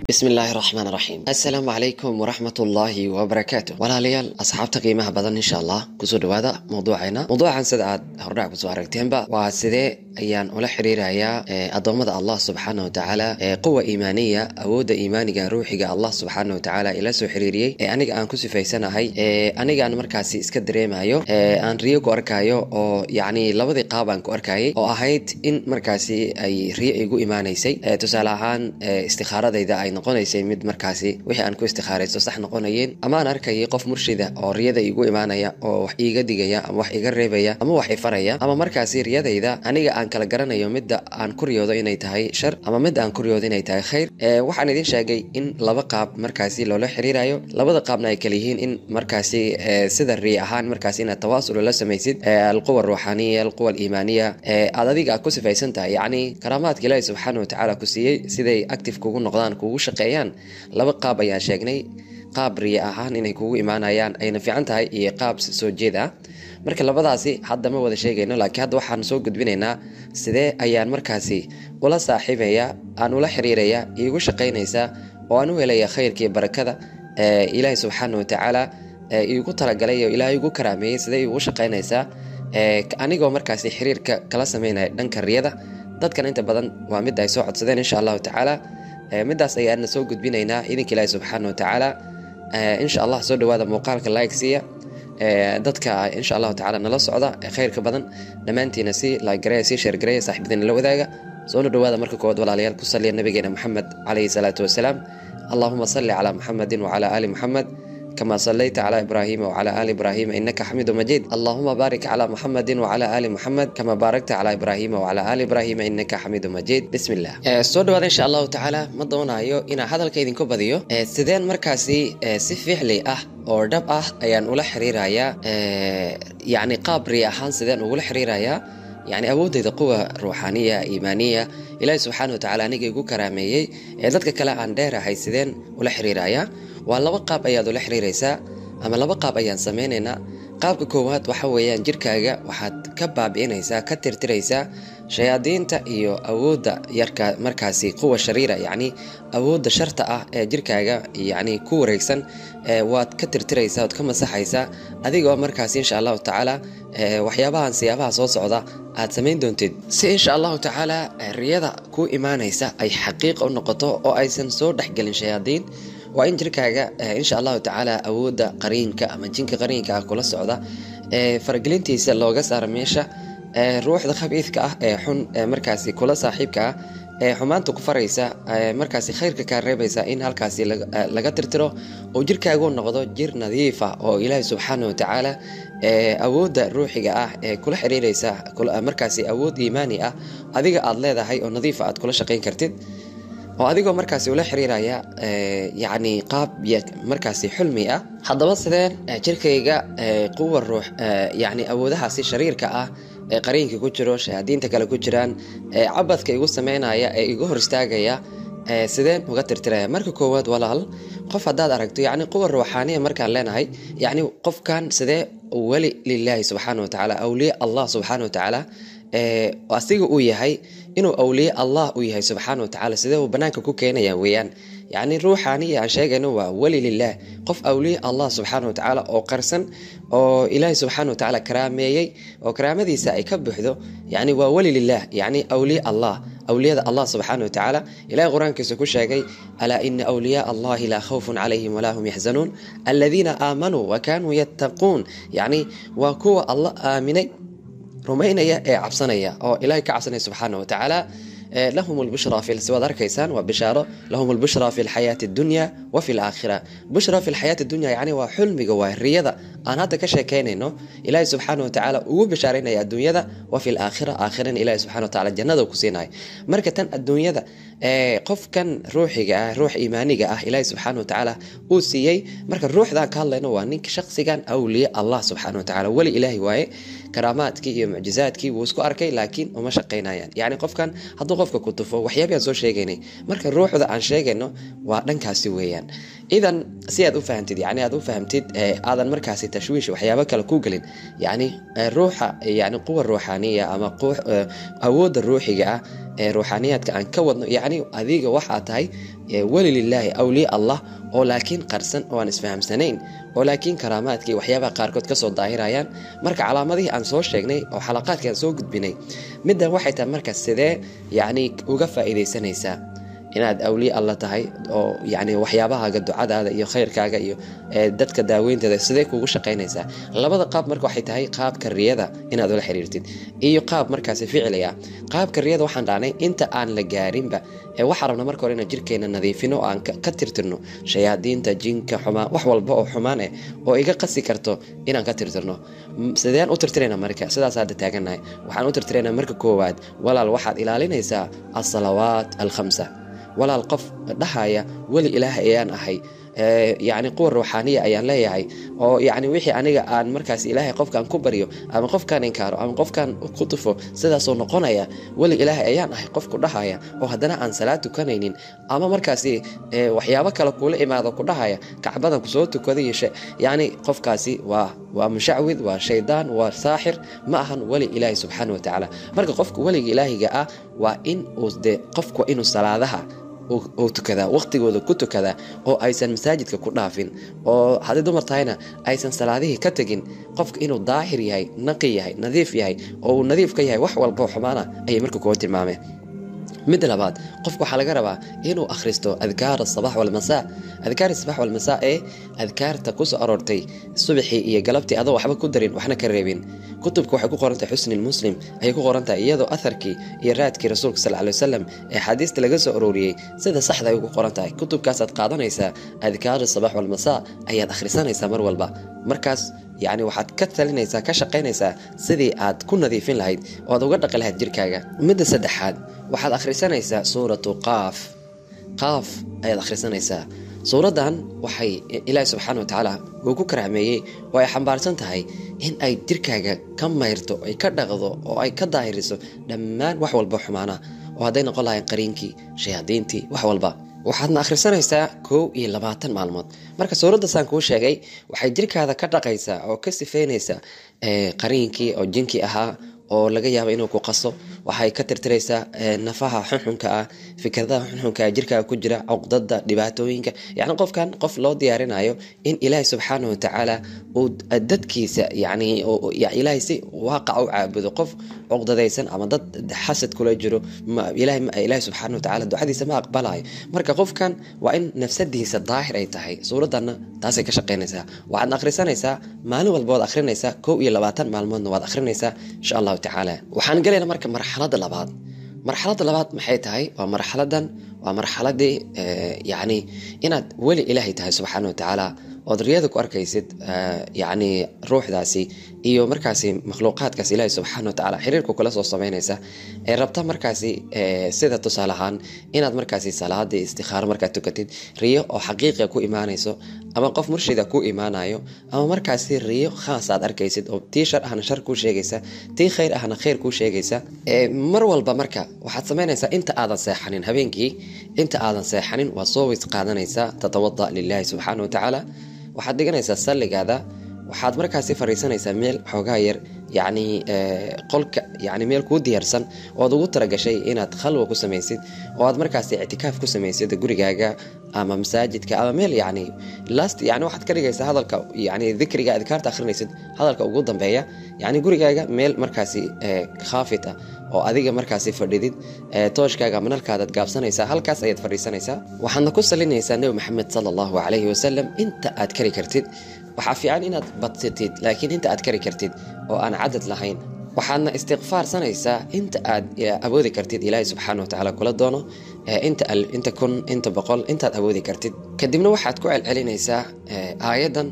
bismi illaahi raxmaan raxiim assalaamu calaykum waraxmat ullaahi wabarakaatu walaalayaal asxaabta qiimaha badan insha allah kusoo dhawaada mawduucayna mawduucan sida aad hordhac kusoo aragteenba waa sidee ayaan ula xiriirayaa addoommada allah subxaana wa tacaala quwa iimaaniya awoodda iimaaniga ruuxiga allah subxaana wa tacaala ila soo xiriiriyey ee aniga aan ku sifaysanahay anigaan markaasi iska dareemayo aan riyo ku arkaayo oo yacni labadii qaab aan ku arkayay oo ahayd in markaasi ay riyo igu imaanaysay tusaale ahaan istikaaradayda ay noqonaysay mid markaasi wixii aan ku istikhaaraysto sax noqonayeen ama aan arkayay qof murshida oo riyada igu imaanaya oo wax iiga digaya ama wax iga reebaya ama wax ifaraya ama markaasi riyadayda aniga aan kala garanayo midda aan ku riyoodo inay tahay shar ama midda aan ku riyoodo inay tahay khayr waxaan idin sheegay in laba qaab markaasi loola xiriirayo labada qaabna ay kala yihiin in markaasi sida riy ahaan markaasi inaad tawaasul la samaysid alquwa aruuxaaniya alquwa aliimaaniya aad adiga aad ku sifaysan tahay yacni karaamaadka ilaahi subxaana wa tacaala ku siiyey siday active kugu noqdaan kugu shaqeeyaan laba qaab ayaan sheegnay qaab riya ahaan inay kugu imaanayaan ayna fiican tahay iyo qaab soo jeed ah marka labadaasi hadda ma wada sheegayno laakiin hadda waxaan soo gudbinaynaa sidee ayaan markaasi ula saaxiibaya aan ula xiriiraya iigu shaqaynaysaa oo aan u helaya khayrkiiyo barakada ilaahi subxaana wa tacaala iigu talagalay oo ilaahay igu karaameeyey sidee iigu shaqaynaysaa anigoo markaasi xiriirka kala sameynaya dhanka riyada dadkan inta badan waa mid ay soo codsadeen insha allahu tacaala midaas ayaana soo gudbinaynaa idinka ilaahi subxaana wa tacaala insha allah soo dhawaada muuqaalka like siiya dadka insha allahu tacala nala socda khayrka badan dhammaantiina si lagareya si sheergareya saaxiibadiina la wadaaga soona dhawaada marka koowaad walaalayaal ku saliya nabigeena moxamed calayhi salaatu wasalaam allahuma salli calaa muxamedin wacala aali muxamed كما صليت على إبراهيم وعلى آل إبراهيم إنك حميد مجيد اللهم بارك على محمد وعلى آل محمد كما باركت على إبراهيم وعلى آل إبراهيم إنك حميد مجيد بسم الله soo dhawaada insha allahu tacaala ma doonayo inaan hadalka idinku badiyo sideen markaasi si ficli ah oo dhab ah ayaan ula xiriirayaa yacni qaab riy ahaan sideen ugula xiriirayaa yani awoodeyda quwa ruuxaaniya iimaaniya ilaahi subxaana wa tacala aniga igu karaameeyey ee dadka kale aan dheerahay sideen ula xiriirayaa waa laba qaab ayaad ula xiriiraysaa ama laba qaab ayaan samaynaynaa qaabka koowaad waxa weeyaan jirkaaga waxaad ka baabi'inaysaa ka tirtiraysaa shayaadiinta iyo awoodda yarka markaasi quwa shariira yacni awoodda sharta ah ee jirkaaga yacni ku wareegsan waad ka tirtiraysaa waad ka masaxaysaa adigoo markaasi insha allahu tacaala waxyaabahan siyaabaha soo socda aad samayn doontid si insha allahu tacaala riyada ku imaanaysa ay xaqiiqa u noqoto oo aysan soo dhexgelin shayaadiin waa in jirkaaga insha allahu tacaala awoodda qariinka ama jinka qariinka ah kula socda faragelintiisa looga saaro meesha ruuxda khabiidka ah ee xun markaasi kula saaxiibka ah ee xumaanta ku faraysa markaasi khayrka kaa reebaysa in halkaasi laga tirtiro oo jirkaagu noqdo jir nadiifa oo ilaahi subxaana wa tacaala awoodda ruuxiga ah ee kula xiriiraysa markaasi awood iimaani ah adiga aad leedahay oo nadiifa aad kula shaqayn kartid oo adigoo markaasi ula xiriiraya yacni qaab markaasi xulmi ah haddaba sideen jirkayga quwa ruux yacni awoodahaasi shariirka ah ee qariinka ku jiro shayaadiinta kale ku jiraan cabadka igu sameynaya ee igu hor istaagaya sideen uga tirtiraya marka koowaad walaal qof haddaad aragto yacni quwa ruuxaaniya markaan leenahay yacni qofkan sidee weli lilaahi subxaana wa tacaala awliye allah subxaana wa tacaala asiga uu yahay inuu awliye allah u yahay subxaana wa tacala sidee uu banaanka ku keenaya weeyaan yacni ruuxaaniya aan sheegayno waa weli lilah qof awliye allah subxaana wa tacaala oo qarsan oo ilaahi subxaana wa tacaala karaameeyey oo karaamadiisa ay ka buuxdo yacni waa weli lilah yacni awliye allah awliyada allah subxaana wa tacaala ilahay qur-aankiisa ku sheegay alaa ina awliyaa allahi laa khawfun calayhim walaa hum yaxzanuun aladiina aamanuu wa kaanuu yattaquun yacni waa kuwa allah aaminay rumaynaya ee cabsanaya oo ilahay ka cabsanaya subxaana wa tacaala lahum lbushra siwaad arkaysaan waa bishaaro lahum lbushra fi lxayaati addunya wa fi laakhira bushra fi lxayaati dunya yacni waa xulmiga waa riyada aan hadda ka sheekaynayno ilaahi subxaana wa tacaala ugu bishaaraynaya adduunyada wa fi laakhira aakhirana ilahi subxana wa tacala jannada ku siinayo marka tan adduunyada qofkan ruuxiga ah ruux iimaaniga ah ilaahi subxaana wa tacaala uu siiyey marka ruuxdan ka hadlayno waa ninka shaqsigan awliye allah subxaana wa tacala weli ilaahi waaye karaamaadkii iyo mucjizaadkii wuu isku arkay laakiin uma shaqaynayaan yacni qofkan hadduu qofka ku tufo waxyaabi aan soo sheegaynay marka ruuxda aan sheegayno waa dhankaasi weeyaan idan si aad u fahamtid yani aad u fahamtid aadan markaasi tashwiish waxyaabo kale ku gelin yani ruuxa yani quwa ruuxaaniya ama awoodda ruuxiga ah ee ruuxaaniyaadka aan ka wadno yacni adiga waxaa tahay weli lilaahi awliya allah oo laakiin qarsan oo aan isfahamsanayn oo laakiin karaamaadkii waxyaabaha qaarkood kasoo daahirayaan marka calaamadihii aan soo sheegnay oo xalaqaadkii aan soo gudbinay middan waxay tahay marka sidee yacni uga faa'iidaysanaysaa inaad awliye alla tahay oo yani waxyaabahaaga ducadaada iyo khayrkaaga iyo dadka daaweynteeda sidee kugu shaqaynaysaa labada qaab marka waxay tahay qaabka riyada inaad ula xiriirtid iyo qaab markaasi ficliga qaabka riyada waxaan dhahnay inta aan la gaarinba waxaa rabna marka hore inaan jirkeena nadiifino oo aan ka tirtirno shayaadiinta jinka xumaan wax walba oo xumaan eh oo iga qasi karto inaan ka tirtirno sideen u tirtirayna marka sidaas hadda taagannahay waxaan u tirtiraynaa marka koowaad walaal waxaad ilaalinaysaa alsalawaat alkhamsa walaal qof dhahaya weli ilaah ayaan ahay yacni quwa ruuxaaniya ayaan leeyahay oo yacni wixii aniga aan markaas ilaahay qofkan ku baryo ama qofkaan inkaaro ama qofkaan ku tufo sidaasoo noqonaya weli ilaahay ayaan ahay qofku dhahaya oo haddana aan salaad tukanaynin ama markaasi waxyaabo kale kuula imaado ku dhahaya kacbadan kusoo tukada yeeshe yacni qofkaasi waa waa mushacwid waa shaydaan waa saaxir ma ahan weli ilaahi subxaana wa tacaala marka qofka weliga ilaahiga ah waa in uu de qofku inuu salaadaha uu tukadaa waqtigooda ku tukadaa oo aysan masaajidka ku dhaafin oo haddii dumar tahayna aysan salaadihii ka tegin qofka inuu daahir yahay naqi yahay nadiif yahay oo uu nadiif ka yahay wax walbao xumaana ayay marka kuga tilmaameen midda labaad qofka waxaa laga rabaa inuu akhristo adkaar asabax walmasaa adkaar asabax walmasaa ee adkaarta kusoo aroortay subaxii iyo galabtii adoo waxba ku darin waxna ka reebin kutubka waxay ku qorantahay xusni muslim ayay ku qorantahay iyadoo atharkii iyo raadkii rasuulka sal ly wasalam ee xaadiista laga soo arooriyey sida saxda ay ku qoran tahay kutubkaasaad qaadanaysaa adkaar asabax walmasaa ayaad akhrisanaysaa mar walba markaas yacni waxaad ka talinaysaa ka shaqaynaysaa sidii aad ku nadiifin lahayd oo aad uga dhaqi lahayd jirkaaga midda saddexaad waxaad akhrisanaysaa suuratu qaaf qaaf ayaad akhrisanaysaa suuraddan waxay ilaahi subxaana wa tacaala uu ku karaameeyey oo ay xambaarsan tahay in ay jirkaaga ka mayrto ay ka dhaqdo oo ay ka daahiriso dhammaan wax walba xumaana oo hadday noqon lahayn qariinkii shayaadiintii wax walba waxaadna akhrisanaysaa kow iyo labaatan maalmood marka suuraddaasaan kuu sheegay waxay jirkaada ka dhaqaysaa oo ka sifeynaysaa qariinkii oo jinkii ahaa oo laga yaabo inuu ku qaso waxay ka tirtiraysaa nafaha xunxunka ah fikradaha xunxunka ah jirkaaga ku jira cuqdada dhibaatooyinka yacni qofkan qof loo diyaarinayo in ilaahay subxaana wa tacaala uu dadkiisa yacni ilaahay si waaqaca u caabudo qof cuqdadaysan ama dad xasad kula jiro ilaahay subxaana wa tacaala ducadiisa ma aqbalayo marka qofkan waa in nafsadiisa daahir ay tahay suuraddanna taasay ka shaqaynaysaa waxaadna akhrisanaysaa maalin walba waad akhrinaysaa kow iyo labaatan maalmoodna waad akhrinaysaa insha allahu tacaala waxaan gelaynaa marka marxaladda labaad marxaladda labaad maxay tahay waa marxaladan waa marxaladii yacni inaad weli ilaahay tahay subxaana wa tacaala ood riyada ku arkaysid yacni ruuxdaasi iyo markaasi makhluuqaadkaas ilaahay subxaana wa tacaala xiriirka kula soo samaynaysa ee rabta markaasi sida tusaale ahaan inaad markaasi salaadii istikhaaro markaad tukatid riyo oo xaqiiqiga ku imaanayso ama qof murshida ku imaanayo ama markaasi riyo khaas aad arkaysid oo tii shar ahna shar kuu sheegaysa tii khayr ahna khayr kuu sheegaysa mar walba marka waxaad samaynaysaa inta aadan seexanin habeenkii inta aadan seexanin waa soo weys qaadanaysaa tatawada lilaahi subxaana wa tacaala waxaad dhiganaysaa salligaada waxaad markaasi fariisanaysaa meel xoogaa yar yacni qolka yani meel kuu diyaarsan ood ugu talagashay inaad khalwa ku samaysid oo aad markaasi ictikaaf ku samaysid gurigaaga ama masaajidka ama meel yani last yani waxaad ka dhigaysaa hadalka yani dikriga adkaarta akhrinaysid hadalka ugu dambeeya yani gurigaaga meel markaasi khaafit ah oo adiga markaasi fadhidid tooshkaaga ama nalkaadaad gaabsanaysaa halkaas ayaad fadhiisanaysaa waxaadna ku salinaysaa nebi maxamed sala allahu calayhi wasalam inta aad kari kartid waxaa fiican inaad badsatid laakiin inta aad kari kartid oo aan cadad lahayn waxaadna istiqfaarsanaysaa inta aad awoodi kartid ilaahay subxaana wa tacaala kula doono inta kun inta boqol intaad awoodi kartid kadibna waxaad ku celcelinaysaa aayaddan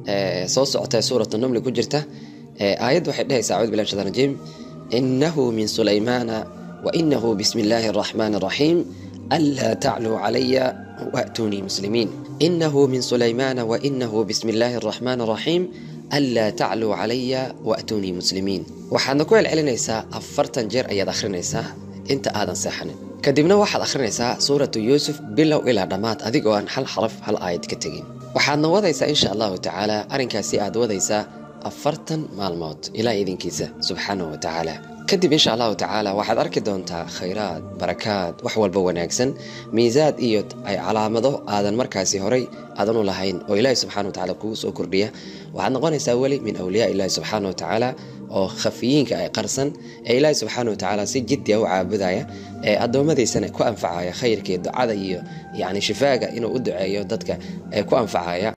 soo socota suurat namli ku jirta aayadda waxay dhehaysaa acuudu billahi shaitan rajiim inahu min sulaymaana wa inahu bismi illaahi araxmaani araxiim anlaa tacluu calaya waatunii muslimiin inahu min sulaymaana wa inahu bismi illaahi araxmaani araxiim anlaa tacluu calaya waatunii muslimiin waxaadna ku celcelinaysaa afartan jeer ayaad akhrinaysaa inta aadan seexanin kadibna waxaad akhrinaysaa suuratu yuusuf bilow ilaa dhammaad adigoo aan hal xaraf hal aayad ka tegin waxaadna wadaysaa insha allahu tacaala arrinkaasi aad wadaysaa afartan maalmood ilaa idinkiisa subxaanahu wa tacaala kadib insha allahu tacaala waxaad arki doontaa khayraad barakaad wax walba wanaagsan miisaad iyo ay calaamado aadan markaasi horay aadan u lahayn oo ilaahi subxana wa tacala kugu soo kordhiya waxaad noqonaysaa weli min awliyaa ilahi subxaana wa tacaala oo khafiyiinka ay qarsan ee ilaahi subxaana wa tacaala si jiddi a u caabudaya ee addoommadiisana ku anfacaya khayrka iyo ducada iyo yacni shifaaga inuu u duceeyo dadka ee ku anfacaya